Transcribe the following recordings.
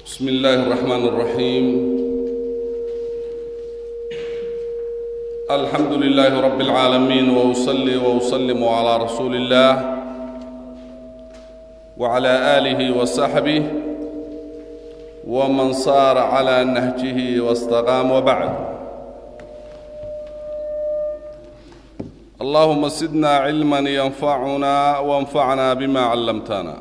بسم الله الرحمن الرحيم الحمد لله رب العالمين واصلي واسلم على رسول الله وعلى اله وصحبه ومن صار على نهجه واستقام وبعد اللهم زدنا علما ينفعنا وانفعنا بما علمتنا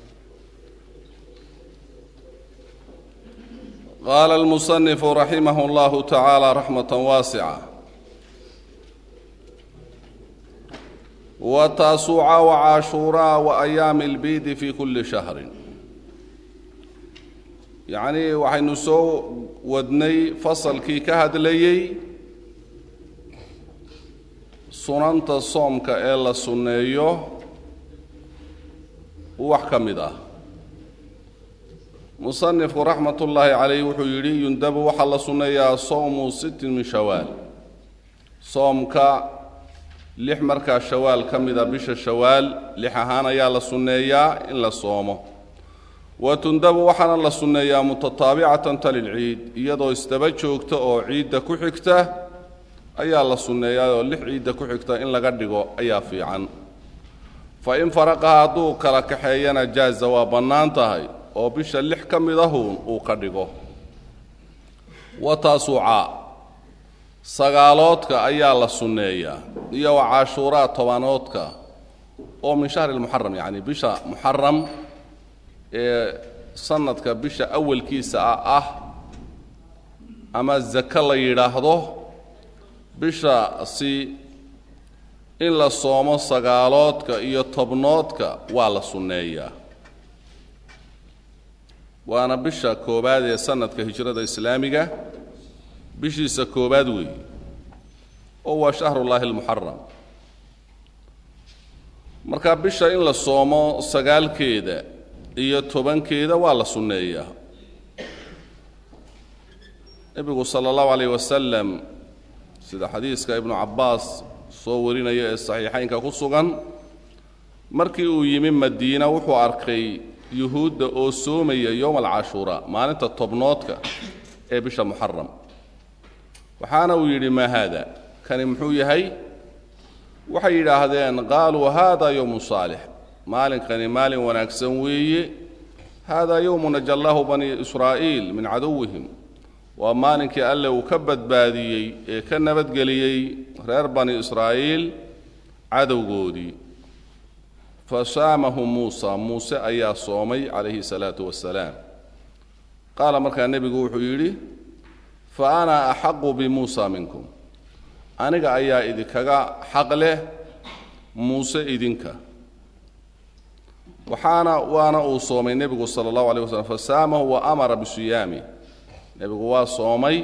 قال المصنف رحمه الله تعالى رحمة واسعة وتاسوعا وعاشورا وأيام البيد في كل شهر يعني waxaynu soo wadnay fasalkii ka hadlayey sunanta soomka ee la sunneeyo wax ka mid ah musanifku raxmat ullaahi calayh wuxuu yidhi yundabu waxaa la sunneeyaa sowmu sittin min shawaal soomka lix markaa shawaal ka mida bisha shawaal lix ahaan ayaa la sunneeyaa in la soomo wa tundabu waxaana la sunneeyaa mutataabicatan talilciid iyadoo isdaba joogta oo ciidda ku xigta ayaa la sunneeyaa oo lix ciidda ku xigta in laga dhigo ayaa fiican fa in faraqaha hadduu kala kaxeeyana jaaza waa bannaan tahay oo bisha lix ka mid ahuun uu ka dhigo wa taasuucaa sagaaloodka ayaa la sunneeyaa iyo wa cashuuraa tobanoodka oo min shahri lmuxaram yacni bisha muxaram ee sanadka bisha awalkiisa ah ah ama zake la yidhaahdo bishaasi in la soomo sagaaloodka iyo tobnoodka waa la sunneeyaa waana bisha koowaad ee sanadka hijrada islaamiga bishiisa koowaad weeye oo waa shahrullaahi almuxaram marka bisha in la soomo sagaalkeeda iyo tobankeeda waa la sunneeyaa nebigu sala allahu calayh wasalam sida xadiiska ibnu cabbaas soo warinaya ee saxiixaynka ku sugan markii uu yimi madiina wuxuu arkay yuhuudda oo soomaya yowma alcashuuraa maalinta tobnoodka ee bisha muxaram waxaana uu yidhi maa haada kani muxuu yahay waxay yidhaahdeen qaaluu haada yowmu saalix maalinkani maalin wanaagsan weeye haadaa yowmu najallaahu bani israa'iil min caduwihim waa maalinkii alle uu ka badbaadiyey ee ka nabadgeliyey reer bani israa'iil cadowgoodii fasaamahu muusa muuse ayaa soomay calayhi salaatu wasalaam qaala markaa nebigu wuxuu yidhi fa ana axaqu bimuusa minkum aniga ayaa idinkaga xaq leh muuse idinka waxaana waana uu soomay nebigu sala allahu alay waslm fasaamahu wa amara bisiyaami nebigu waa soomay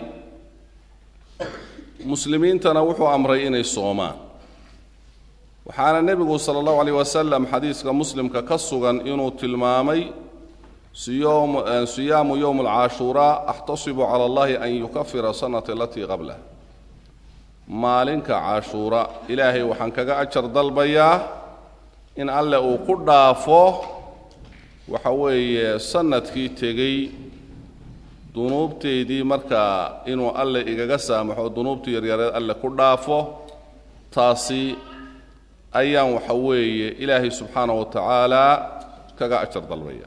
muslimiintana wuxuu amray inay soomaan waxaana nebigu sala allahu calayh wasalam xadiiska muslimka ka sugan inuu tilmaamay siyaamu yowm alcaashuuraa axtasibu cala allahi an yukafira sanata alatii qablah maalinka cashuura ilaahay waxaan kaga ajar dalbayaa in alle uu ku dhaafo waxa weeye sanadkii tegey dunuubteydii markaa inuu alle igaga saamaxo dunuubtii yaryareed alle ku dhaafo taasi ayaan waxa weeye ilaahay subxaana wa tacaala kaga ajar dalbaya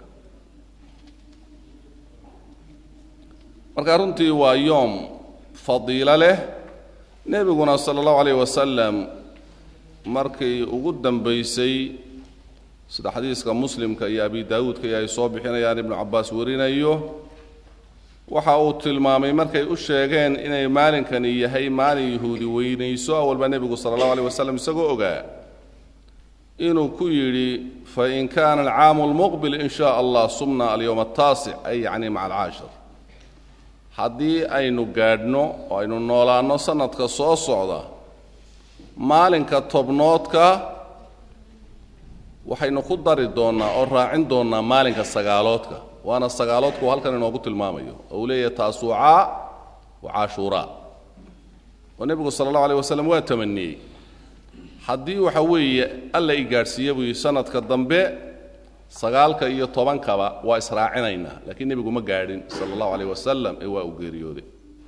marka runtii waa yoom fadiilo leh nebiguna sala allahu calayh wasalam markii ugu dambaysay sida xadiiska muslimka iyo abi daawuudka iyo ay soo bixinayaan ibnu cabbaas warinayo waxa uu tilmaamay markay u sheegeen inay maalinkani yahay maalin yahuudi weynayso awalba nebigu sala allahu aleyh wasalam isagoo ogaa inuu ku yidhi fain kaana alcaamu lmuqbil in shaa allah sumna alyowma ataasic ay yacni maca alcaashir haddii aynu gaadhno oo aynu noolaanno sanadka soo socda maalinka tobnoodka waxaynu ku dari doonnaa oo raacin doonnaa maalinka sagaaloodka waana sagaaloodku halkan inoogu tilmaamayo oo uu leeyahay taasuucaa wa cashuuraa oo nebigu sala allahu aleyh wasalam waa tamaniyey haddii waxa weeye alla i gaadhsiiya buu yidhi sanadka dambe sagaalka iyo tobankaba waa israacinaynaa laakiin nebigu ma gaadhin sala allahu calayh wasalam ee waa uu geeriyooday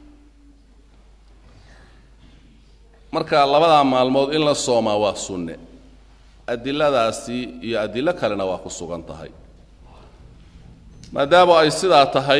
marka labadaa maalmood in la soomaa waa sunne adiladaasi iyo adilo kalena waa ku sugan tahay maadaama ay sidaa tahay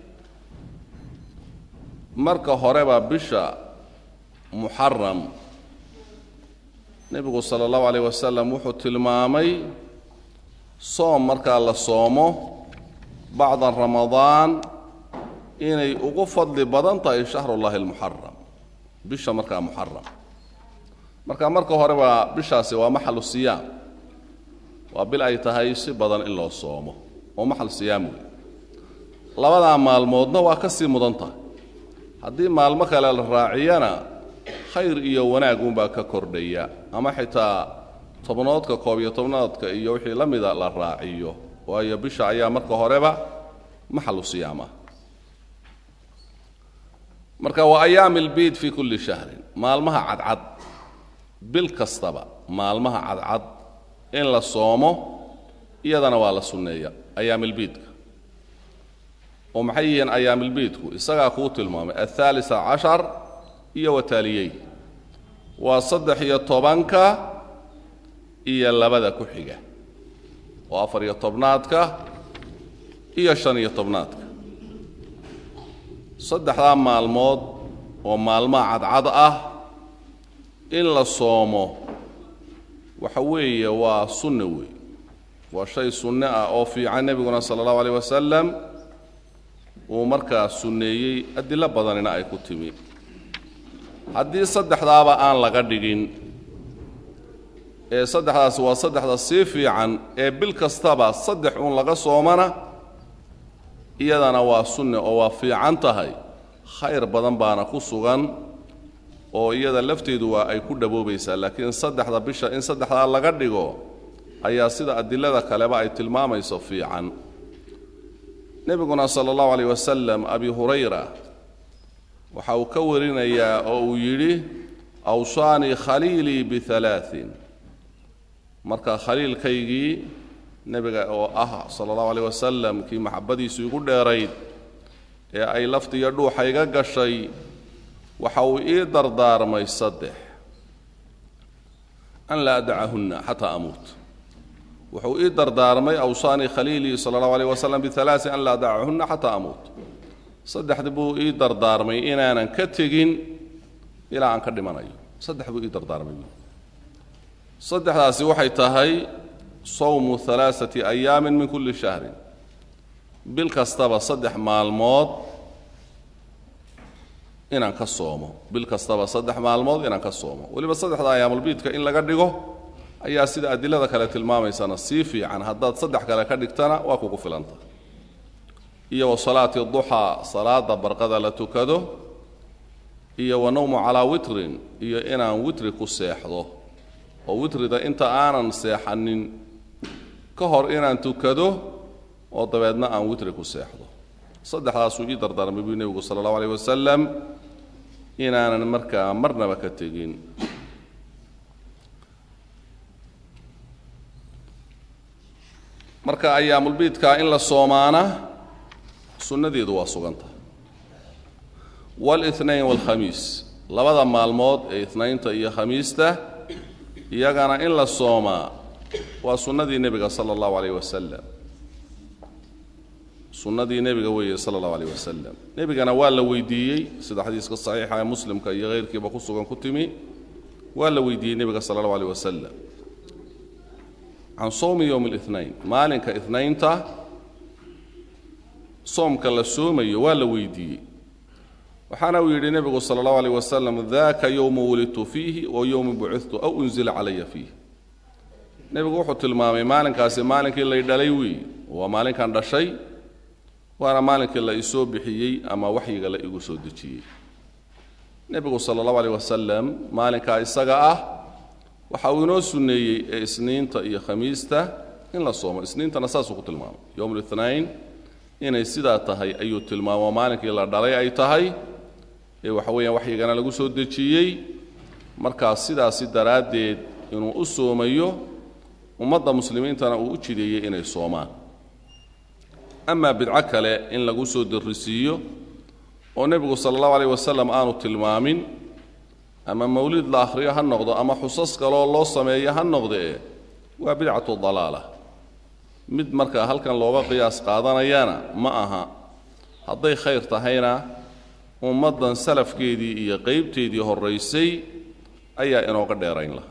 marka horeba bisha muxaram nebigu sala allahu calayh wasalam wuxuu tilmaamay soom markaa la soomo bacda ramadaan inay ugu fadli badan tahay shahrullahi almuxaram bisha markaa muxaram marka marka horeba bishaasi waa maxalu siyaam waa bil ay tahay si badan in loo soomo oo maxal siyaam wey labadaa maalmoodna waa ka sii mudan tahay haddii maalmo kale la raaciyana khayr iyo wanaagunbaa ka kordhaya ama xitaa tobnoodka koob iyo tobnaadka iyo wixii la mida la raaciyo waayo bisha ayaa marka horeba maxalu siyaam ah marka waa ayaami albiid fii kulli shahrin maalmaha cadcad bil kastaba maalmaha cadcad in la soomo iyadana waa la sunneeya ayaamilbiidka oo maxay yihiin ayaamilbiidku isagaa kuu tilmaamay athaalisa cashar iyo wataaliyey waa saddex iyo tobanka iyo labada ku xiga oo afar iyo tobnaadka iyo shan iyo tobnaadka saddexdaa maalmood oo maalmaha cadcad ah in la soomo waxa weeye waa sunne weey waa shay sunne ah oo fiican nebiguna sala allahu alayh wasalam uu markaa sunneeyey adilo badanina ay ku timi haddii saddexdaaba aan laga dhigin ee saddexdaasi waa saddexda sii fiican ee bil kastaba saddex uun laga soomana iyadana waa sunne oo waa fiican tahay khayr badan baana ku sugan oo iyada lafteedu waa ay ku dhaboobaysaa laakiin saddexda bisha in saddexdaa laga dhigo ayaa sida adilada kaleba ay tilmaamayso fiican nebiguna sala allahu alayh wasalam abi hurayra waxa uu ka warinayaa oo uu yidhi awsaanii khaliilii bialaain marka khaliilkaygii nebiga oo ah sala allahu alayh wasalam kii maxabbadiisu igu dheerayd ee ay laftiiyo dhuuxa iga gashay waxa uu ii dardaarmay saddex an laa adacahunna xataa amuut wuxuu ii dardaarmay awsaanii khaliilii sala allahu alayh wasalam bialaai an laa adacahunna xataa amuut saddexdi buu ii dardaarmay inaanan ka tegin ilaa aan ka dhimanayo saddex buu ii dardaarmay saddexdaasi waxay tahay sawmu alaaati ayaamin min kulli shahrin bil kastaba saddex maalmood inaan ka soomo bil kastaba saddex maalmood inaan ka soomo weliba saddexda ayaamulbiidka in laga dhigo ayaa sida adilada kale tilmaamaysana sii fiican haddaad saddex kale ka dhigtana waa kugu filanta iyo wa salaati duxaa salaada barqada la tukado iyo wa nawmu calaa witrin iyo inaan witri ku seexdo oo witrida inta aanan seexanin ka hor inaan tukado oo dabeedna aan witri ku seexdo saddexdaasuu ii dardaarmay buu nebigu sala allahu alayh wasalam inaanan markaa marnaba ka tegin marka ayaamulbiidkaa in la soomaana sunnadeedu waa suganta wاlاثnain wاlkhamiis labada maalmood ee inaynta iyo khamiista iyagana in la soomaa waa sunnadii nebiga sala اllahu alayh wasalam sunnadii nebiga weeye sala اllahu alayh wasalam nebigana waa la weydiiyey sida xadiiska saxiixa ee muslimka iyo hayrkiiba ku sugan ku timi waa la weydiiyey nebiga sala اllahu alayh wasalam can sowmi yowm اlاثnain maalinka inaynta soomka la soomayo waa la weydiiyey waxaana uu yidhi nebigu sala اllahu alayh wasalam daka yowmu wulidtu fiihi wa yowmu bucidtu aw unzila calaya fiih nebigu wuxuu tilmaamay maalinkaasi maalinkii lay dhalay weeye waa maalinkan dhashay waana maalinkii la isoo bixiyey ama waxyiga la igu soo dejiyey nebigu sala allahu aleyh wasalam maalinkaa isaga ah waxa uu inoo sunneeyey ee isniinta iyo khamiista in la soomo isniintana saasuu ku tilmaamay yowm lithnain inay sidaa tahay ayuu tilmaamo maalinkii la dhalay ay tahay ee waxa weeyaan waxyigana lagu soo dejiyey markaa sidaasi daraaddeed inuu u soomayo ummadda muslimiintana uu u jideeyey inay soomaan amaa bidco kale in lagu soo darrisiiyo oo nebigu sala allahu alayh wasalam aanu tilmaamin ama mawlid la akhriyo ha noqdo ama xusas kaloo loo sameeyo ha noqdee waa bidcatu dalaala mid markaa halkan looga qiyaas qaadanayana ma aha hadday khayr tahayna ummaddan salafkeedii iyo qeybteedii horraysay ayaa inooga dheerayn lahaa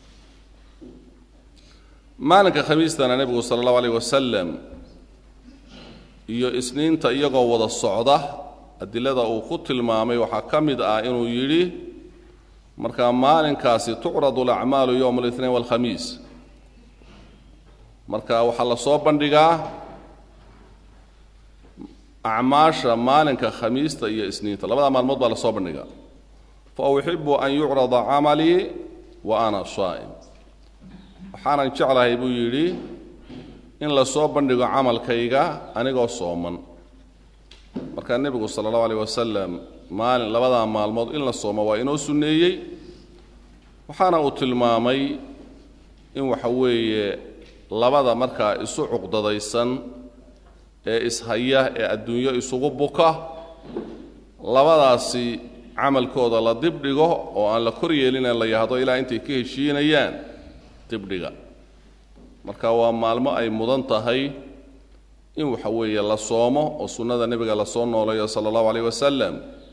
maalinka khamiistana nebigu sala allahu alayh wasalam iyo isniinta iyagoo wada socda adilada uu ku tilmaamay waxaa ka mid ah inuu yidhi markaa maalinkaasi tucradu alacmaalu yowma alithnain walkhamiis marka waxaa la soo bandhigaa acmaasha maalinka khamiista iyo isniinta labada maalmood baa la soo bandhigaa fa uxibu an yucrada camalii wa ana saa'im waxaanan jeclahay buu yidhi in la soo bandhigo camalkayga anigoo sooman markaa nebigu sala allahu alayh wasalam maalin labadaa maalmood in la soomo waa inoo sunneeyey waxaana uu tilmaamay in waxa weeye labada markaa isu cuqdadaysan ee ishaya ee adduunyo isugu buka labadaasi camalkooda la dibdhigo oo aan la kor yeelin la yahdo ilaa intay ka heshiinayaan dibdhiga marka waa maalmo ay mudan tahay in waxa weeye la soomo oo sunnada nebiga lasoo nooleeyo sala allahu alayh wasalam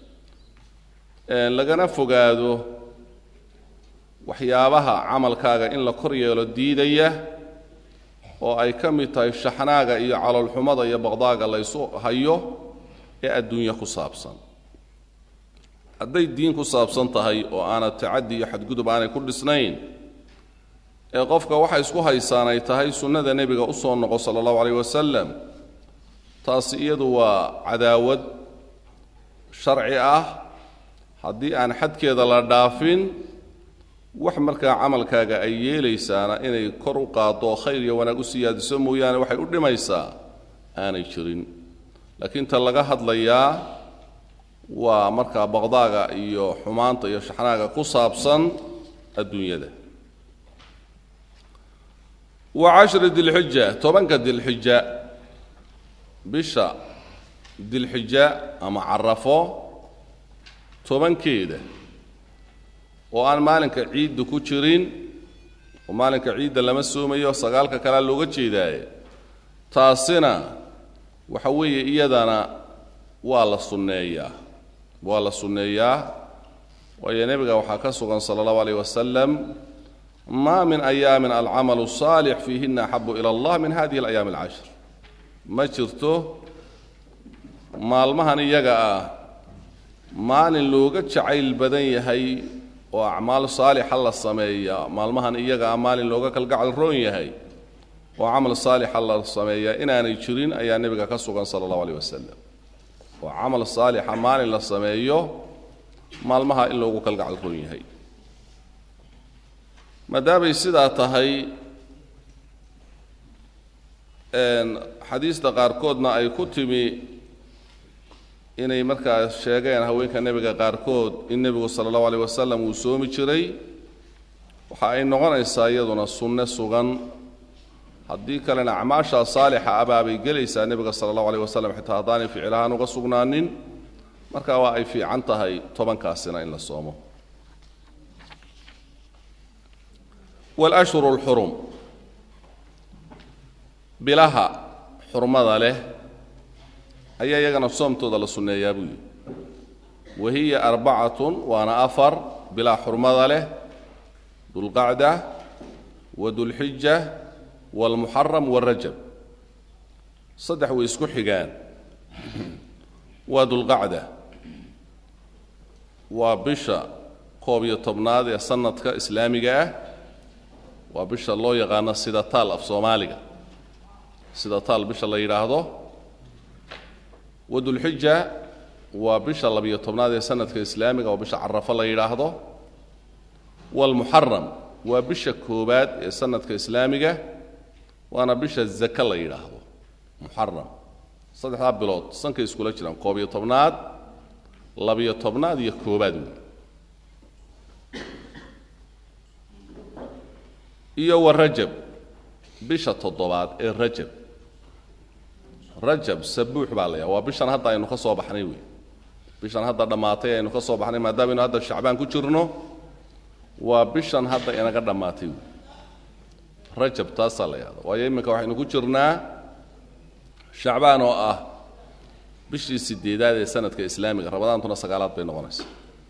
lagana fogaado waxyaabaha camalkaaga in la kor yeelo diidaya oo ay ka mid tahay shaxnaaga iyo caloolxumada iyo baqdaaga laysu hayo ee adduunya ku saabsan hadday diin ku saabsan tahay oo aanad tacaddi iyo xadgudub aanay ku dhisnayn ee qofka waxa isku haysaan ay tahay sunnada nebiga u soo noqo sala allahu calayh wasalam taasi iyadu waa cadaawad sharci ah haddii aan xadkeeda la dhaafin wax markaa camalkaaga ay yeelaysaana inay kor u qaaddo oo khayr iyo wanaag u siyaadiso mooyaane waxay u dhimaysaa aanay jirin laakiin ta laga hadlayaa waa markaa baqdaaga iyo xumaanta iyo shaxnaaga ku saabsan adduunyada wa cashri dilxija tobanka dilxija bisha dilxija ama carafo tobankeeda oo aan maalinka ciidda ku jirin oo maalinka ciidda lama soomayo sagaalka kalea looga jeedaaye taasina waxa weeye iyadana waa la sunneeyaa waa la sunneeyaa waayo nebiga waxaa ka sugan sala allahu alayh wasalam maa min ayaamin alcamalu saalix fiihina axabu ila allah min hadihi alayaami alcashr ma jirto maalmahan iyaga ah maalin looga jacayl badan yahay oo acmaal saalixa la sameeya maalmahan iyaga ah maalin looga kalgacal roon yahay oo camal saalixa la sameeya inaanay jirin ayaa nebiga ka sugan sala allahu alayh wasalam oo camal saalixa maalin la sameeyo maalmaha in loogu kalgacal roon yahay maadaamay sidaa tahay xadiista qaarkoodna ay ku timi inay markaa sheegeen haweenka nebiga qaarkood in nebigu sala allahu alayh wasalam uu soomi jiray waxa ay noqonaysaa iyaduna sunne sugan haddii kalena acmaashaa saalixa abaabay gelaysaa nebiga sala allahu alayh wasalam xitaa haddaanay ficlahaan uga sugnaanin marka waa ay fiican tahay tobankaasina in la soomo walashhuru lxurum bilaha xurmada leh ayaa iyagana soomtooda la sunneeyaa buu yidhi wa hiya arbacatun waana afar bilaa xurmada leh dulqacda wa dulxija waalmuxaram waalrajab saddex way isku xigaan waa dulqacda waa bisha koob iyo tobnaad ee sanadka islaamiga ah waa bisha loo yaqaano sida taal af soomaaliga sida taal bisha la yidhaahdo wadulxija waa bisha labiyo tobnaad ee sanadka islaamiga oo bisha carafo la yidhaahdo waalmuxaram waa bisha koobaad ee sanadka islaamiga waana bisha zaka la yidhaahdo muxaram saddexdaa bilood sankay iskula jiraan koob iyo tobnaad labiyo tobnaad iyo koobaad wey iyo wa rajab bisha toddobaad ee rajab rajab sabuux baa la yaha waa bishan hadda aynu ka soo baxnay wey bishan hadda dhammaatay aynu ka soo baxnay maadaama aynu hadda shacbaan ku jirno waa bishan hadda inaga dhammaatay wey rajab taasaa la yahda waayo iminka waxaynu ku jirnaa shacbaan oo ah bishii sideedaad ee sanadka islaamiga ramadaantuna sagaalaad bay noqonaysa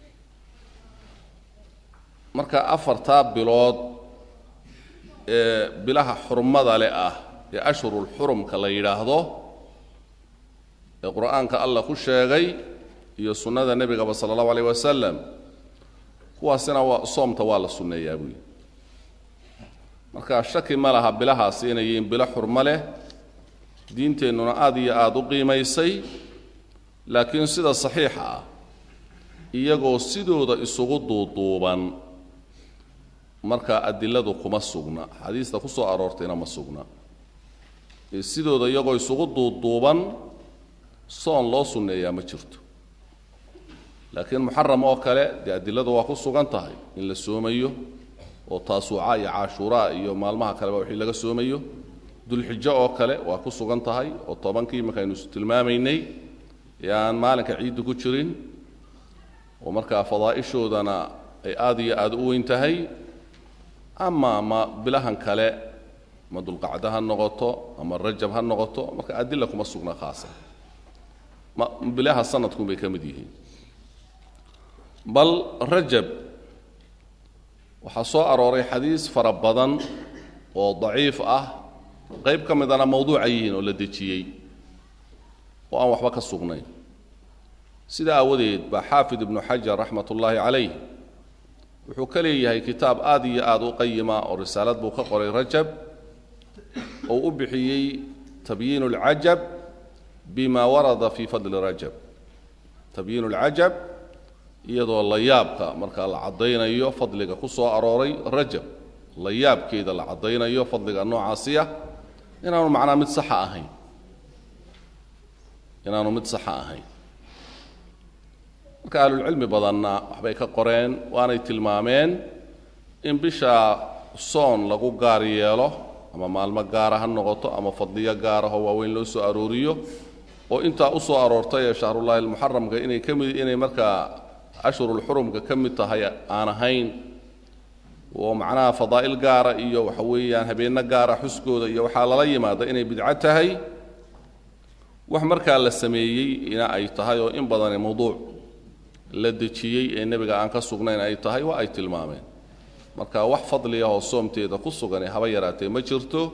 marka afartaa bilood ee bilaha xurmada le ah ee ashhurulxurumka la yidhaahdo ee qur-aanka allah ku sheegay iyo sunnada nebigaba sala allahu alayh wasalam kuwaasina waa soomta waa la sunneeyaa buuyi marka shaki ma laha bilahaasi inay yihiin bilo xurmo leh diinteennuna aada iyo aada u qiimaysay laakiin sida saxiixa ah iyagoo sidooda isugu duuduuban markaa adiladu kuma sugna xadiista ku soo aroortayna ma sugna sidooda iyagoo isugu duuduuban soon loo sunneeyaa ma jirto laakiin muxaram oo kale dee adiladu waa ku sugan tahay in la soomayo oo taasuuca iyo caashuuraa iyo maalmaha kaleba wixii laga soomayo dulxijo oo kale waa ku sugan tahay oo tobankii iminka aynu tilmaamaynay ee aan maalinka ciiddu ku jirin oo markaa fadaa'ishoodana ay aada iyo aada u weyn tahay ama ma bilahan kale ma dulqacdo ha noqoto ama rajab ha noqoto marka adila kuma sugna khaasa ma bilaha sanadkun bay ka mid yihiin bal rajab waxaa soo arooray xadiis fara badan oo daciif ah qayb ka midana mawduuca yihiin oo la dejiyey oo aan waxba ka sugnayn sidaa aawadeed baa xaafid ibnu xajar raxmat ullaahi calayh wuxuu ka leeyahay kitaab aada iyo aada u qayima oo risaalad buu ka qoray rajab oo u bixiyey tabyiin اlcajab bima warada fi fadli rajab tabyiin اlcajab iyadoo la yaabka markaa la caddaynayo fadliga ku soo arooray rajab la yaabkeeda la caddaynayo fadliga noocaasiya inaanu macnaa mid saxa ahayn inaanu mid saxa ahayn marka ahlulcilmi badanna waxbay ka qoreen waanay tilmaameen in bisha soon lagu gaar yeelo ama maalmo gaara ha noqoto ama fadliyo gaarahoo waaweyn loo soo arooriyo oo intaa u soo aroortay ee shahrullaahi almuxaramka inay ka mid inay markaa ashhurulxurumka ka mid tahay aan ahayn oo macnaha fadaa'il gaara iyo waxa weeyaan habeenno gaara xuskooda iyo waxaa lala yimaada inay bidco tahay wax markaa la sameeyey ina ay tahay oo in badani mawduuc la dejiyey ee nebiga aan ka sugnayn ay tahay waa ay tilmaameen marka wax fadliah oo soomteeda ku sugan ee haba yaraatee ma jirto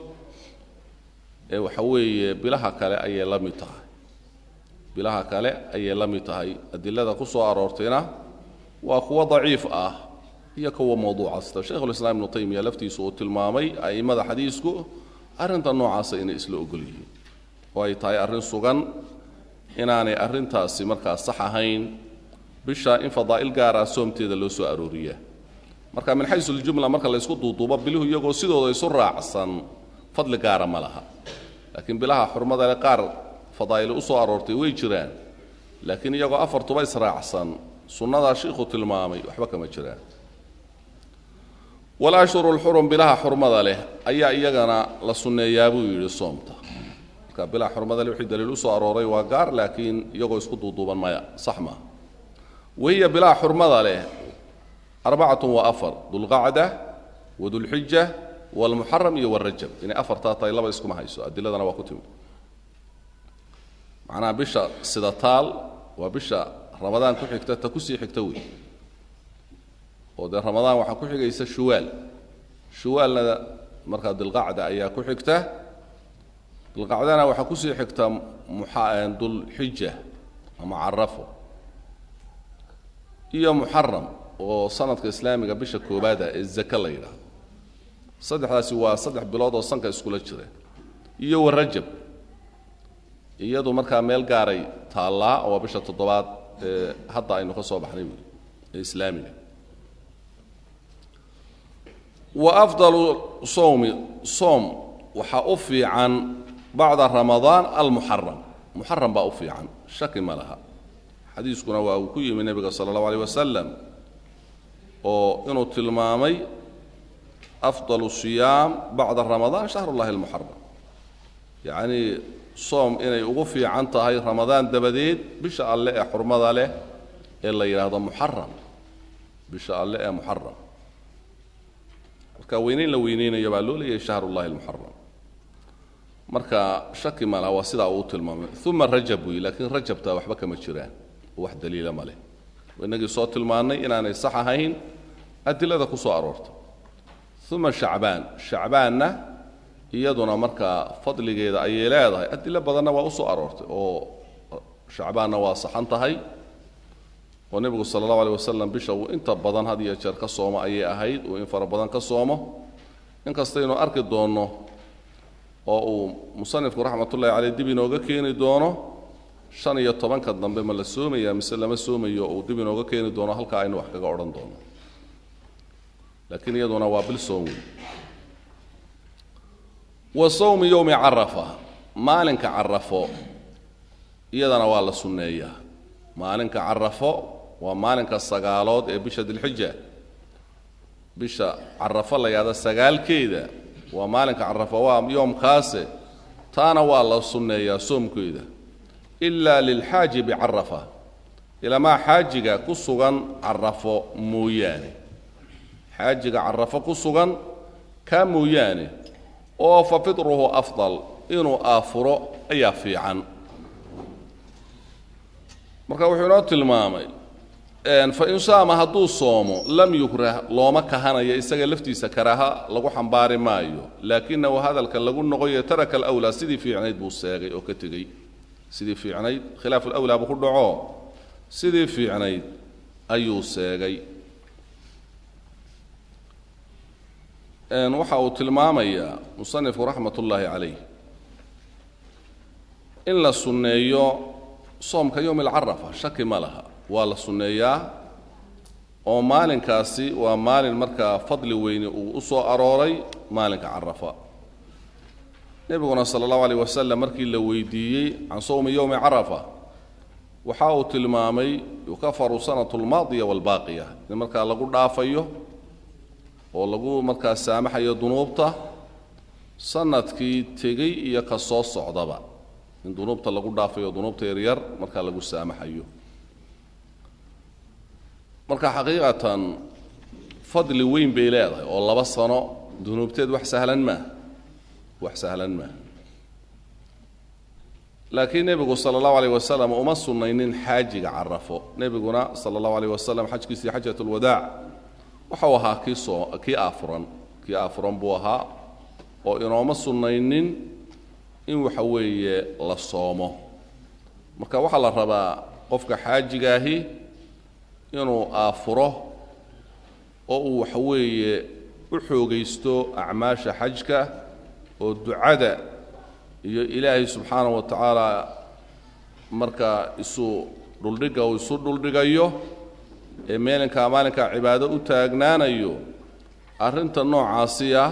ee waxa weeye bilaha kale ayay la mid tahay bilaha kale ayay la mid tahay adilada ku soo aroortayna waa kuwo daciif ah iyo kuwa mawduuca sida shaykhulislaam ibnu taymiya laftiisu uu tilmaamay a'immada xadiisku arrinta noocaasa inay isla ogol yihiin oo ay tahay arrin sugan inaanay arrintaasi markaa sax ahayn bisha in fadaa'il gaara soomteeda loo soo arooriyaa marka min xaysu ljumla marka laysku duuduubo biluhu iyagoo sidooda isu raacsan fadli gaara ma laha laakiin bilaha xurmada le qaar fadaa'il u soo aroortay way jiraan laakiin iyagoo afartuba israacsan sunnadaa shiikhu tilmaamay waxba kama jiraan walashhuru lxurum bilaha xurmada leh ayaa iyagana la sunneeyaa buu yidhi soomta marka bilaha xurmada leh wixii daliil u soo arooray waa gaar laakiin iyagoo isku duuduuban maya sax maaha wahiya bilaha xurmada leh arbacatun wa afar dulqacda wadulxija walmuxaram iyo walrajab inay afartaa tahay laba iskuma hayso adiladana waa ku timi macnaha bisha sida taal waa bisha ramadaan ku xigta ta kusii xigta wey oo dee ramadaan waxaa ku xigaysa shuwaal shuwaalna markaa dilqacda ayaa ku xigta dilqacdana waxaa kusii xigta dulxija ama carafo iyo muxaram oo sanadka islaamiga bisha koobaada ee zake la yidhaahdo saddexdaasi waa saddex bilood oo sanka iskula jira iyo warajab iyadu markaa meel gaaray taallaa oo waa bisha toddobaad ee hadda aynu ka soo baxnay wey ee islaamiga wa afdalu sowmi soom waxaa u fiican bacda ramadaan almuxaram muxaram baa u fiican shaki ma laha xadiiskuna waa uu ku yimi nebiga sala allahu aleyh wasalam oo inuu tilmaamay afdal siyaam bacda ramadaan shahru llahi almuxaram yacnii soom inay ugu fiican tahay ramadaan dabadeed bisha alle ee xurmada leh ee la yidhaahdo muxaram bisha alle ee muxaram marka weyneyn la weyneynayo baa loo leeyahay shahru llahi almuxaram marka shaki ma laha waa sidaa uu tilmaamay uma rajab wey laakiin rajabta waxba kama jiraan oo wax daliila ma leh inagii soo tilmaannay inaanay sax ahayn adilada ku soo aroortay uma shacbaan shacbaanna iyaduna markaa fadligeeda ayay leedahay adilo badanna waa u soo aroortay oo shacbaanna waa saxan tahay oo nebigu sala allahu aleyh wasalam bisha uu inta badan had iyo jeer ka soomo ayay ahayd uu in fara badan ka soomo inkastaynu arki doonno oo uu musanifku raxmatullahi caleyh dib inooga keeni doono shan iyo tobanka dambe ma la soomaya mise lama soomayo uu dib inooga keeni doono halkaa aynu wax kaga odhan doono laakiin iyaduna waa bil soom wey wa sawmi yowmi carafa maalinka carafo iyadana waa la sunneeyaa maalinka carafo waa maalinka sagaalood ee bisha dilxija bisha carafo la yahda sagaalkeeda waa maalinka carafo waa yoomkaase taana waa la sunneeyaa soomkeeda ilaa lilxaaji bicarafa ilamaa xaajiga ku sugan carafo mooyaane xaajiga carafo ku sugan kaa mooyaane oo fa fitruhu afdal inuu aafuro ayaa fiican marka wuxuu inoo tilmaamay fain saama hadduu soomo lam yukrah looma kahanayo isaga laftiisa karaaha lagu xambaari maayo laakinahu hadalka lagu noqoyo taraka alwlaa sidii fiicnayd buu seegay oo ka tegey sidii fiicnayd khilaaf alawlaa buu ku dhaco sidii fiicnayd ayuu seegay waxa uu tilmaamayaa musanifku raxmat ullaahi calayh in la sunneeyo soomka yowmi alcarafa shaki ma laha waa la sunneeyaa oo maalinkaasi waa maalin markaa fadli weyne uu u soo arooray maalinka carafa nebiguna sala allahu alayh wasalam markii la weydiiyey can sowmi yowmi carafa waxa uu tilmaamay yukafaru sanatu lmaadiya waalbaaqiya in markaa lagu dhaafayo oo lagu markaa saamaxayo dunuubta sanadkii tegey iyo ka soo socdaba in dunuubta lagu dhaafayo dunuubta yaryar markaa lagu saamaxayo marka xaqiiqatan fadli weyn bay leedahay oo laba sano dunuubteed wax sahlan maa wax sahlan maa laakiin nebigu sala allahu alayh wasalam uma sunnaynin xaajiga carafo nebiguna sala allahu alayh wasalam xajkiisii xajat lwadaac waxau ahaa kii soo kii aafuran kii aafuran buu ahaa oo inooma sunnaynin in waxa weeye la soomo marka waxaa la rabaa qofka xaajigaahi inuu aafuro oo uu waxa weeye u xoogaysto acmaasha xajka oo ducada iyo ilaahay subxaanahu wa tacaala marka isu dhuldhigga uu isu dhuldhigayo ee meelinkaa maalinkaa cibaado u taagnaanayo arrinta noocaasi ah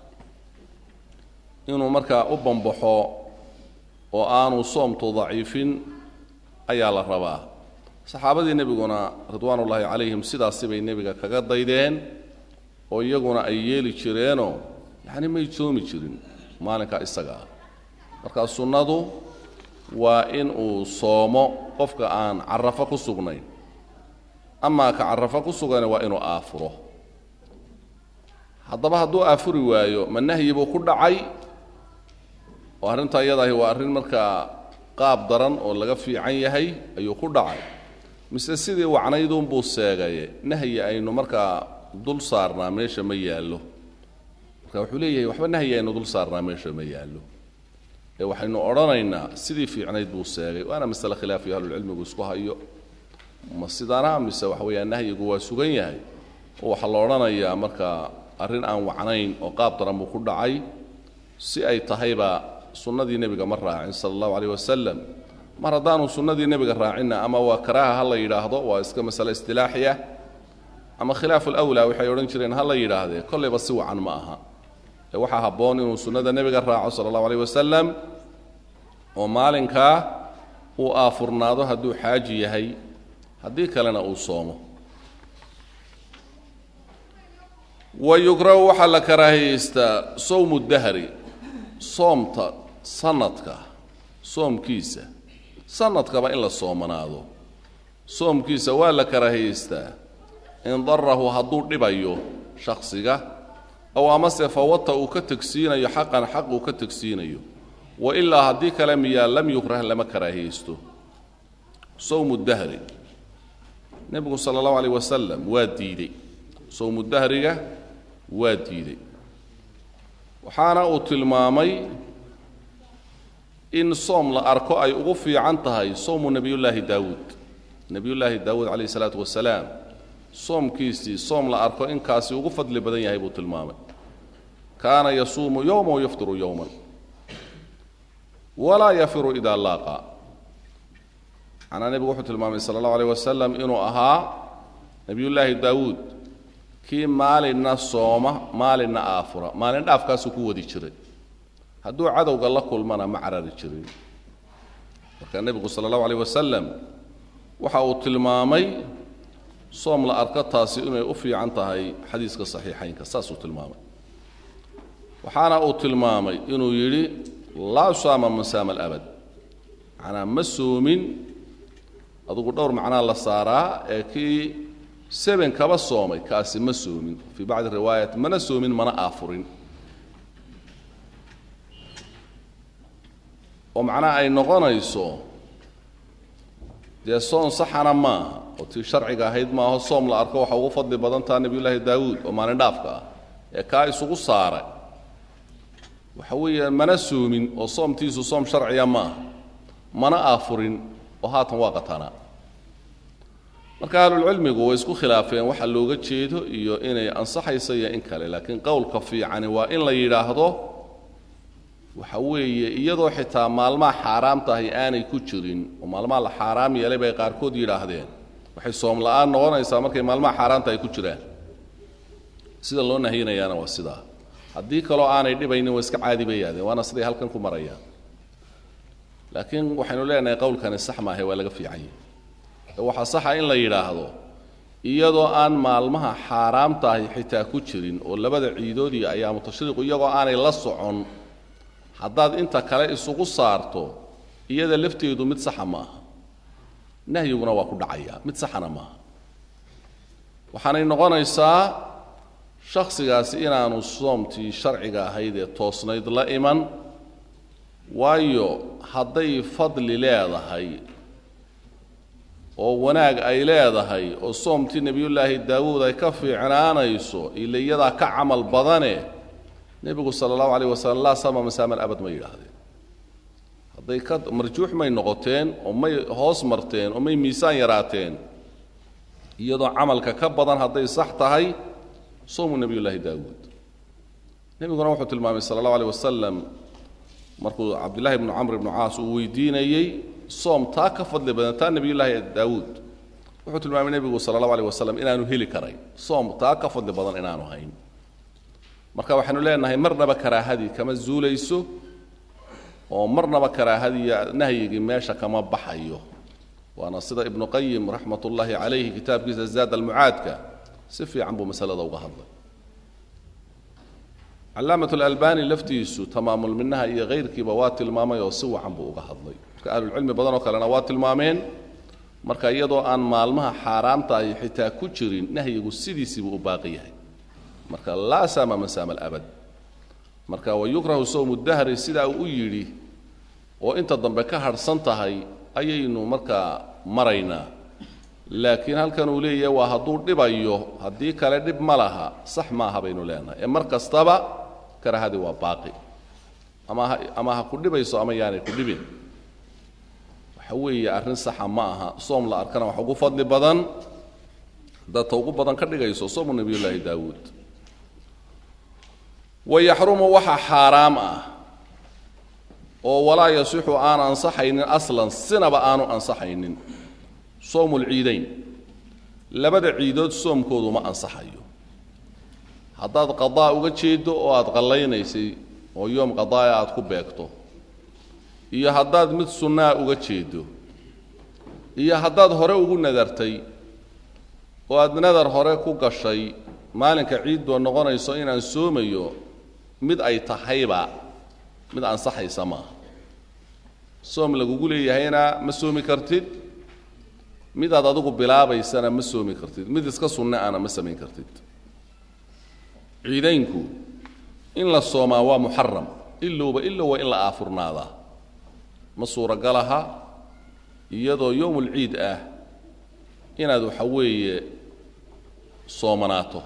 inuu markaa u bambaxo oo aanu soomtu daciifin ayaa la rabaa saxaabadii nebiguna ridwaan ullaahi calayhim sidaasi bay nebiga kaga daydeen oo iyaguna ay yeeli jireenoo yacni may soomi jirin maalinkaa isaga ah markaa sunnadu waa in uu soomo qofka aan carafo ku sugnayn amaa ka carafo ku sugane waa inuu aafuro haddaba hadduu aafuri waayo ma nahyi buu ku dhacay oo arrintaa iyadaahi waa arrin markaa qaab daran oo laga fiican yahay ayuu ku dhacay mise sidii wacnayduunbuu seegaye nahyi aynu markaa dul saarnaa meesha ma yaallo marka wuxuu leeyahay waxba nahyi aynu dul saarnaa meesha ma yaallo ee waxaynu odhanaynaa sidii fiicnayd buu seegay waana masale khilaafiyo ahlulcilmigu isku hayo ma sidaana mise waxa weeyaan nahyigu waa sugan yahay oo waxaa la odhanayaa markaa arrin aan wacnayn oo qaab daran buu ku dhacay si ay tahayba sunnadii nebiga ma raacin sala allahu calayh wasalam mar haddaanu sunnadii nebiga raacinna ama waa karaaha ha la yidhaahdo waa iska masale istilaaxiya ama khilaafu lawlaa waxay odhan jireen ha la yidhaahdee kollayba si wacan ma aha ee waxaa habboon inuu sunnada nebiga raaco sala allahu alayh wasalam oo maalinkaa uu aafurnaado hadduu xaaji yahay haddii kalena uu soomo wa yukrahu waxaa la karaahiyeystaa sowmu dahri soomta sanadka soomkiisa sanadkaba in la soomanaado soomkiisa waa la karaahiyeystaa in darahu hadduu dhibayo shaksiga ow amase fawata uu ka tegsiinayo xaqan xaq uu ka tegsiinayo wa ilaa haddii kale miyaa lam yukrah lama karaahiyeysto sowmu dahri nebigu sala allahu alayh wasalam waa diidey sowmu dahriga waa diiday waxaana uu tilmaamay in soom la arko ay ugu fiican tahay sowmu nebiyullaahi daawuud nebiyullaahi daawuud calayhi salaatu wasalaam soomkiisii soom la arko inkaasi ugu fadli badan yahay buu tilmaamay kaana yasuumu yowma wayaftiru yowman walaa yafiru idaa laaqa macnaa nebigu wuxuu tilmaamay sala allahu alayh wasalam inuu ahaa nebiyullaahi daawuud kii maalinna sooma maalinna aafura maalin dhaafkaasuu ku wadi jiray hadduu cadowga la kulmana ma carari jirin marka nebigu sala allahu alayh wasalam waxa uu tilmaamay soom la arko taasi inay u fiican tahay xadiiska saxiixaynka saasuu tilmaamay waxaana uu tilmaamay inuu yidhi laa saama masaama alabad macnaa ma soomin adugu dhowr macnaa la saaraa ee kii seben kaba soomay kaasi ma soomin fii bacdi riwaayat mana soomin mana aafurin oo macnaha ay noqonayso dee soon saxana maaha oo tii sharciga ahayd maaho soom la arko waxa ugu fadli badan taha nebiyullaahi daawuud oo maalin dhaafka ah ee kaa isugu saaray waxa weeyaan mana soomin oo soomtiisu soom sharciya maaha mana aafurin oo haatan waa qatanaa marka ahlulcilmigu way isku khilaafeen waxa looga jeedo iyo inay ansaxayso iyo in kale laakiin qowlka fiicani waa in la yidhaahdo waxa weeye iyadoo xitaa maalmaha xaaraam tahay aanay ku jirin oo maalmaha la xaaraam yeelay bay qaarkood yidhaahdeen waxay soom la-aan noqonaysaa markay maalmaha xaaraamta ay ku jiraan sida loo nahiyinayaana waa sidaa haddii kaloo aanay dhibaynin waa iska caadi bay yahdeen waana siday halkan ku marayaan laakiin waxaynu leenahay qowlkani sax maahe waa laga fiican yahay ee waxaa saxa in la yidhaahdo iyadoo aan maalmaha xaaraam tahay xitaa ku jirin oo labada ciidood iyo ayaamu tashriiqu iyagoo aanay la socon haddaad inta kale isugu saarto iyada lafteedu mid saxa ma aha nahyiguna waa ku dhacayaa mid saxana maaha waxaanay noqonaysaa shakhsigaasi inaanu soomtii sharciga ahayd ee toosnayd la iman waayo hadday fadli leedahay oo wanaag ay leedahay oo soomtii nebiyullaahi daawuud ay ka fiicnaanayso ila iyadaa ka camal badane nebigu sala allahu alayh wasalam laa sama masaaman abad ma yidhaahdeen hadday ka marjuux may noqoteen oo may hoos marteen oo may miisaan yaraateen iyadoo camalka ka badan hadday sax tahay soomu nebiyullaahi daawuud nebiguna wuxuu tilmaamay sala allahu alayh wasalam markuu cabdillahi bnu camr ibnu caas uu weydiinayey soom taa ka fadli badan taa nebiyullaahi daawuud wuxuu tilmaamay nebigu sala allahu alayh wasalam inaanu heli karayn soom taa ka fadli badan inaanu hayn marka waxaynu leenahay marnaba karaahadii kama zuulayso oo marnaba karaahadiiyo nahyigii meesha kama baxayo waana sida ibnu qayim raxmat ullaahi calayhi kitaabkiisa zaad almucaadka si fiican buu masalada uga hadlay calaamat alalbani laftiisu tamaamulminaha iyo kayrkiiba waa tilmaamay oo si wacan buu uga hadlay marka ahlulcilmi badanoo kalena waa tilmaameen marka iyadoo aan maalmaha xaaraamta ay xitaa ku jirin nahyigu sidiisiibuu u baaqi yahay marka laa saama masaama alabad marka wayukrahu sowmu dahri sidaa uu u yidhi oo inta dambe ka hadhsan tahay ayaynu markaa maraynaa laakiin halkan uu leeyahay waa hadduu dhibayo haddii kale dhib ma laha sax maaha baynu leenahay ee mar kastaba karahadii waa baaqi ama ha ama ha ku dhibayso ama yaanay ku dhibin waxa weeye arrin saxa ma aha soom la arkana wax ugu fadli badan haddaad ta ugu badan ka dhigayso soomu nebiyullaahi daawuud wayaxrumu waxa xaaraam ah oo walaa yasixu aan ansaxaynin aslan sinaba aanu ansaxaynin sowmu lciidayn labada ciidood soomkoodu ma ansaxayo haddaad qadaa uga jeeddo oo aad qallaynaysay oo yoom qadaaya aad ku beegto iyo haddaad mid sunnaa uga jeeddo iyo haddaad hore ugu nadartay oo aad nadar hore ku gashay maalinka ciiddu noqonayso inaan soomayo mid ay tahayba mid ansaxaysa maaha soom lagugu leeyahayna ma soomi kartid midaad adigu bilaabaysana ma soomi kartid mid iska sunne ana ma samayn kartid ciidaynku in la soomaa waa muxaram ilowba ilow waa in la aafurnaadaa ma suuragalaha iyadoo yowmulciid ah inaad waxa weeye soomanaato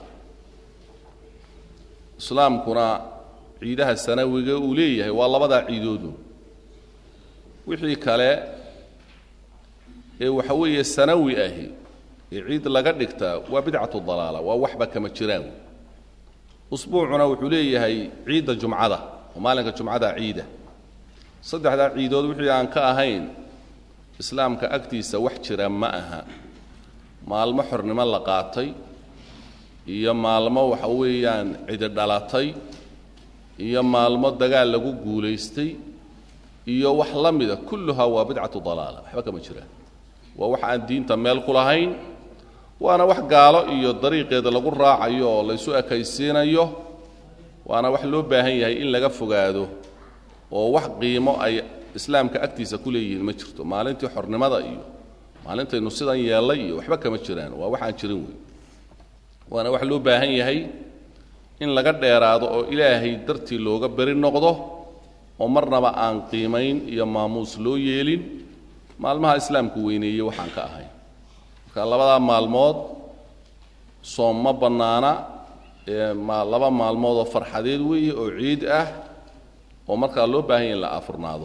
islaamkuna ciidaha sanawiga uu leeyahay waa labadaa ciidoodu wixii kale ee waxa weeye sanawi ahi ee ciid laga dhigtaa waa bidcatu dalaala waa waxba kama jiraan usbuucuna wuxuu leeyahay ciidda jumcada oo maalinka jumcada ciida saddexdaa ciidood wixii aan ka ahayn islaamka agtiisa wax jira ma aha maalmo xornimo la qaatay iyo maalmo waxa weeyaan cidi dhalatay iyo maalmo dagaal lagu guulaystay iyo wax la mida kulluhaa waa bidcatu dalaala waxba kama jiraan waa wax aan diinta meel ku lahayn waana wax gaalo iyo dariiqeeda lagu raacayo oo laysu ekaysiinayo waana wax loo baahan yahay in laga fogaado oo wax qiimo ay islaamka agtiisa ku leeyihiin ma jirto maalintii xornimada iyo maalintaynu sidan yeellay iyo waxba kama jiraan waa wax aan jirin wey waana wax loo baahan yahay in laga dheeraado oo ilaahay dartii looga beri noqdo oo marnaba aan qiimayn iyo maamuus loo yeelin maalmaha islaamku weyneeyey waxaan ka ahayn marka labadaa maalmood soom ma bannaana ee ma laba maalmood oo farxadeed weeye oo ciid ah oo markaa loo baahan yahy in la afurnaado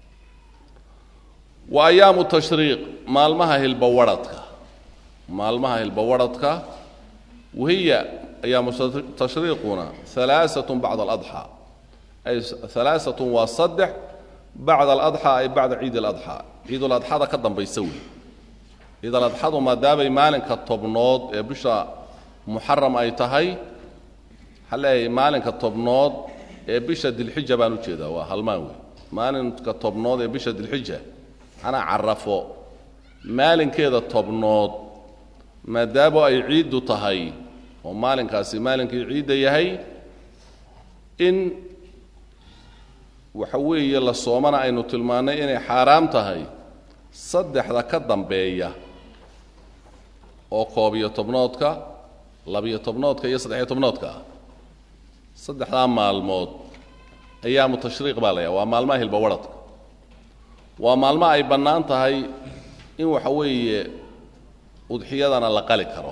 wa ayaamu tashriiq maalmaha hilbawadhadka maalmaha hilbawadhadka wahiya ayaamu tashriiquna alaaatun bacda aladxaa ay alaaatun waa saddex bacda aladxaa ay bacda ciid aladxaa ciiduladxada ka dambaysa wey ciidaladxadu maadaamay maalinka tobnood ee bisha muxaram ay tahay waxaa leeyahay maalinka tobnood ee bisha dilxija baan ujeedaa waa halmaan wey maalinka tobnood ee bisha dilxija anaa carafo maalinkeeda tobnood maadaamo ay ciiddu tahay oo maalinkaasi maalinkii ciidda yahay in waxa weeye la soomana aynu tilmaannay inay xaaraam tahay saddexda ka dambeeya oo koob iyo tobnoodka labiyo tobnoodka iyo saddexiyo tobnoodka ah saddexdaa maalmood ayaamu tashriiq baa la yaha waa maalmaha hilbawadhadka waa maalmo ay bannaan tahay in waxa weeye udxiyadana la qali karo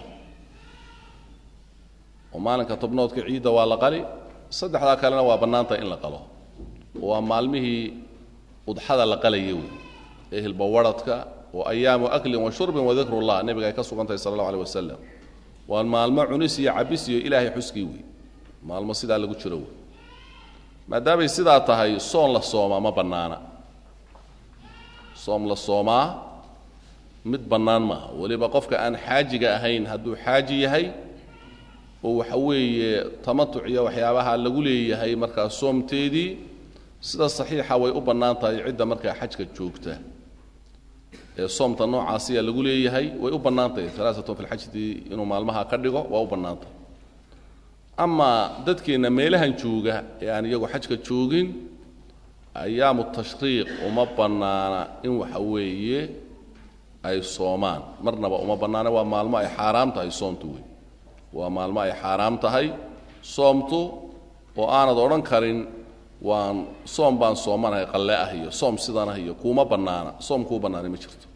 oo maalinka tobnoodka ciidda waa la qali saddexdaa kalena waa bannaan tahay in la qalo waa maalmihii udxada la qalaya wey ee hilbawadhadka oo ayaamu aklin wa shurbin wadikru llah nebiga ay ka sugan tahay sala allahu aleh wasalam waa maalmo cunis iyo cabis iyo ilaahay xuskii wey maalmo sidaa lagu jiro wey maadaamay sidaa tahay soon la soomaa ma bannaana soom la soomaa mid bannaan maaha weliba qofka aan xaajiga ahayn hadduu xaaji yahay oo waxa weeye tamatuc iyo waxyaabaha lagu leeyahay markaa soomteedii sida saxiixa way u bannaan tahay cidda markaa xajka joogta ee soomta noocaasiya lagu leeyahay way u bannaan tahay alaaatun fi lxajdii inuu maalmaha ka dhigo waa u bannaan tahay amaa dadkeenna meelahan jooga ee aan iyagu xajka joogin ayaamu tashriiq uma bannaana in waxa weeye ay soomaan marnaba uma bannaana waa maalmo ay xaaraam tahay soomtu wey waa maalmo ay xaaraam tahay soomtu oo aanad odhan karin waan soom baan soomanahay qalle ah iyo soom sidan ah iyo kuuma bannaana soom kuu bannaanay ma jirto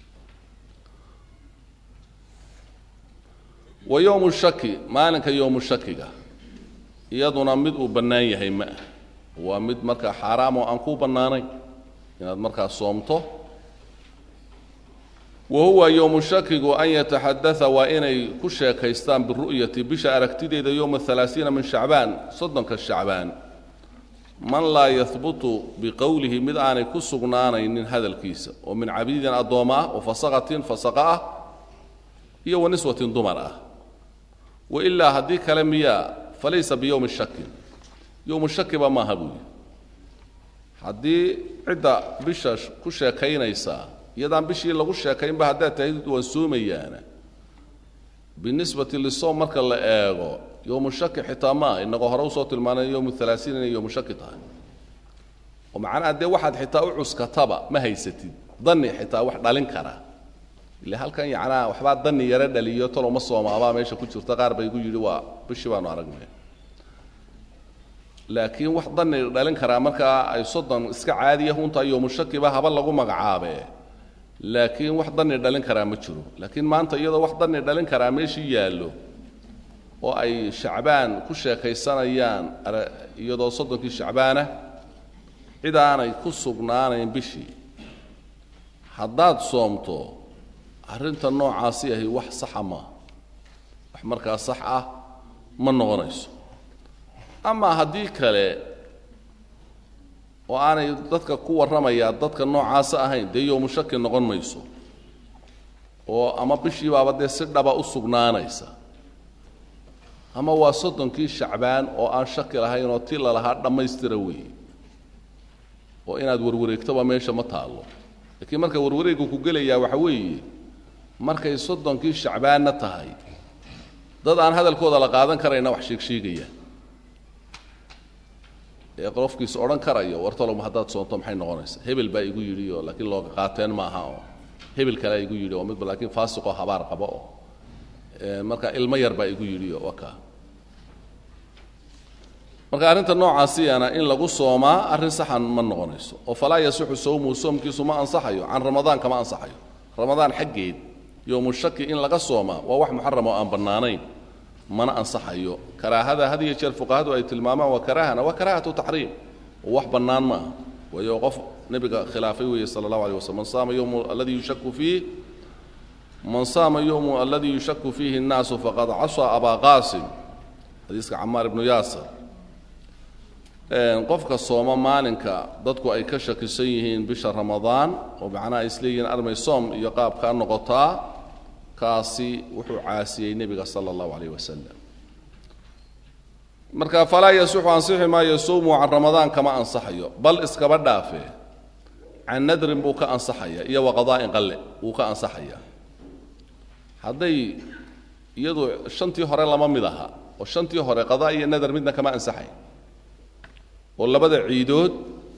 wa yowmu shaki maalinka yowmu shakiga iyaduna mid uu bannaan yahay ma ah waa mid markaa xaaraam oo aan kuu bannaanayn inaad markaa soomto wa huwa yowmu shakigu an yataxadaa waa inay ku sheekaystaan biru'yati bisha aragtideeda yowma alaaiina min shacbaan soddonka shacbaan man laa yahbutu biqowlihi mid aanay ku sugnaanaynin hadalkiisa oo min cabiidin addooma ah wa fasaqatin fasaqa ah iyo wa niswatin dumar ah wailaa haddii kale miyaa falaysa biyowmi shakin yowmu shakiba maaha buuyi haddii cidda bisha ku sheekaynaysaa iyadaan bishii lagu sheekaynba haddaad tahay waan soomayaana binisbati lisoom marka la eego yowmu shaki xitaa maa inagoo hore usoo tilmaanay yowmu halaasiin inay yowmu shaki tahay oo macnaha dee waxaad xitaa u cuskataba ma haysatid dani xitaa wax dhalin kara ile halkan yacnaa waxbaa dani yaro dhaliyo talo ma soomaabaa meesha ku jirta qaar ba igu yidhi waa bishii baanu aragnay laakiin wax dani dhalin karaa markaa ay soddon iska caadiya huntaa yowmu shakiba haba lagu magacaabe laakiin wax dani dhalin karaa ma jiro laakiin maanta iyadoo wax dani dhalin karaa meeshii yaallo oo ay shacbaan ku sheekaysanayaan iyadoo soddonkii shacbaanah cid aanay ku sugnaanayn bishii haddaad soomto arrinta noocaasi ahi wax saxa maa wax markaa sax ah ma noqonayso amaa haddii kale oo aanay dadka ku warramayaa dadka noocaasa ahayn dee yowmu shaki noqon mayso oo ama bishii baaba dee si dhaba u sugnaanaysa ama waa soddonkii shacbaan oo aan shaki lahayn oo ti lalahaa dhammaystira weeye oo inaad warwareegtoba meesha ma taallo laakiin marka warwareeggu ku gelayaa waxa weeye markay soddonkii shacbaanna tahay dad aan hadalkooda la qaadan karayna wax sheegsheegaya ee qofkiis odhan karayo wartolom haddaad soonto maxay noqonaysaa hebel baa igu yidhi oo laakiin looga qaateen maaha oo hebel kalea igu yidhi oo midba laakiin faasiqoo habaar qabo oo marka ilmo yar baa igu yidhi oo waka marka arrinta noocaasiyana in lagu soomaa arrin saxan ma noqonayso oo falaa yasixu sawmuhu soomkiisu ma ansaxayo can ramadaan kama ansaxayo ramadaan xaggeed yowmu shaki in laga soomaa waa wax muxaram oo aan bannaanayn mana ansaxayo karaahada had iyo jeer fuqahadu ay tilmaamaan waa karaahana waa karaahatu taxriim oo wax bannaan maaha waayo qof nebiga khilaafay weeye sala allahu alيh waslm man saama yowmu alladii yushaku fiih man saama yowmu alladii yushaku fiihi الnaasu faqad casaa abaa qaasim xadiiska camaar ibnu yaasir qofka sooma maalinka dadku ay ka shakisan yihiin bisha ramadaan oo macnaha ay isleeyihiin armay soom iyo qaabkaa noqotaa kaasi wuxuu caasiyey nebiga sala allahu calayh wasalam marka falaa yasixu ansixi maayo sowmu can ramadaan kama ansaxayo bal iskaba dhaafe can nadrin buu ka ansaxaya iyo wa qadaa'in qalle wuu ka ansaxaya hadday iyadu shantii hore lama mid aha oo shantii hore qadaa iyo nadar midna kama ansaxay oo labada ciidood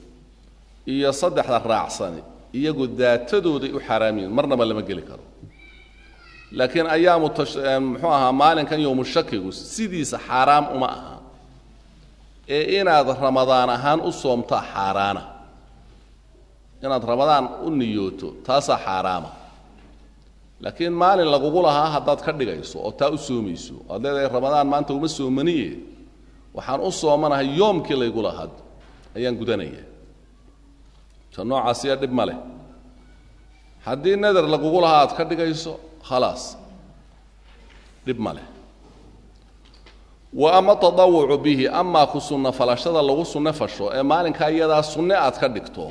iyo saddexda raacsani iyagu daatadooday u xaaraamiyiin marnaba lama geli karo laakiin ayaamu muxuu ahaa maalinkan yowmu shakigu sidiisa xaaraam uma aha ee inaad ramadaan ahaan u soomtaa xaaraana inaad ramadaan u niyooto taasaa xaaraama laakiin maalin lagugu lahaa haddaad ka dhigayso oo taa u soomayso oad leedahay ramadaan maanta uma soomaniye waxaan u soomanahay yoomkii laygu lahaa ayaan gudanaya ta noocaasiya dhib ma leh haddii nadar lagugu lahaa aad ka dhigayso khalaas dhib ma leh wa ama tadawucu bihi amaa ku sunno falashada lagu sunno fasho ee maalinkaa iyadaa sunne aad ka dhigto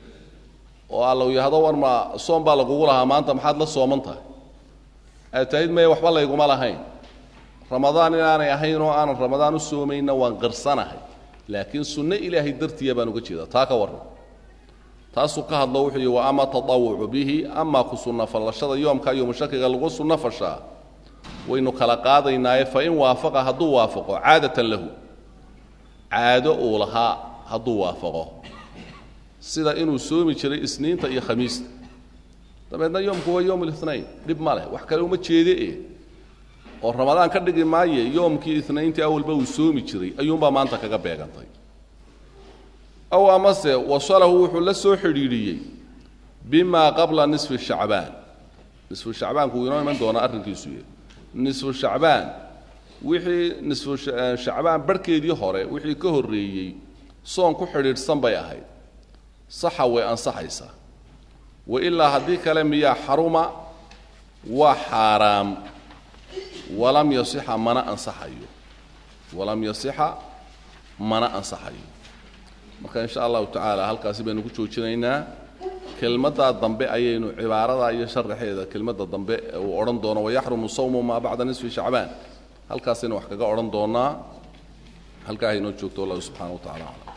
oo allow yahdo war ma soom baa lagugu lahaa maanta maxaad la sooman tahay aad tahid maya waxba layguma lahayn ramadaan inaanay ahayn oo aanan ramadaan u soomayna waan qirsanahay laakiin sunno ilaahay dartiya baan uga jeeda taa ka warran taasuu ka hadlo wuxuu yihi wa ama tadawucu bihi amaa ku sunno fallashada yoomka yomushakiga lagu sunno fashaa waynu kala qaadaynaaye fa in waafaqa hadduu waafaqo caadatan lahu caado uu lahaa hadduu waafaqo sida inuu soomi jiray isniinta iyo khamiista dabeedna yoomku waa yowm linayn dhib ma leh wax kale uma jeede e oo ramadaan ka dhigi maaye yoomkii inayntii awalba uu soomi jiray ayuunbaa maanta kaga beegantay aw amase wasalahu wuxuu la soo xidhiidhiyey bima qabla nisfi shacbaan nisfu shacbaanku wuu inoo iman doonaa arrinkiisu y nisfu shacbaan wixii nisfu shacbaan barhkeedii hore wixii ka horreeyey soon ku xidhiidhsan bay ahayd saxa way ansaxaysaa wa ilaa haddii kale miyaa xaruma waa xaaraam walam yasixa mana ansaxayo walam yasixa mana ansaxayo marka in sha allahu tacaala halkaasi baynu ku joojinaynaa kelmaddaa dambe ayaynu cibaaradaa iyo sharaxeeda kelmadda dambe uu odhan doono wayaxrumu sawmu maa bacda nisfi shacbaan halkaasaynu wax kaga odhan doonaa halkaa haynoo joogto wallahu subxana wa tacala aclam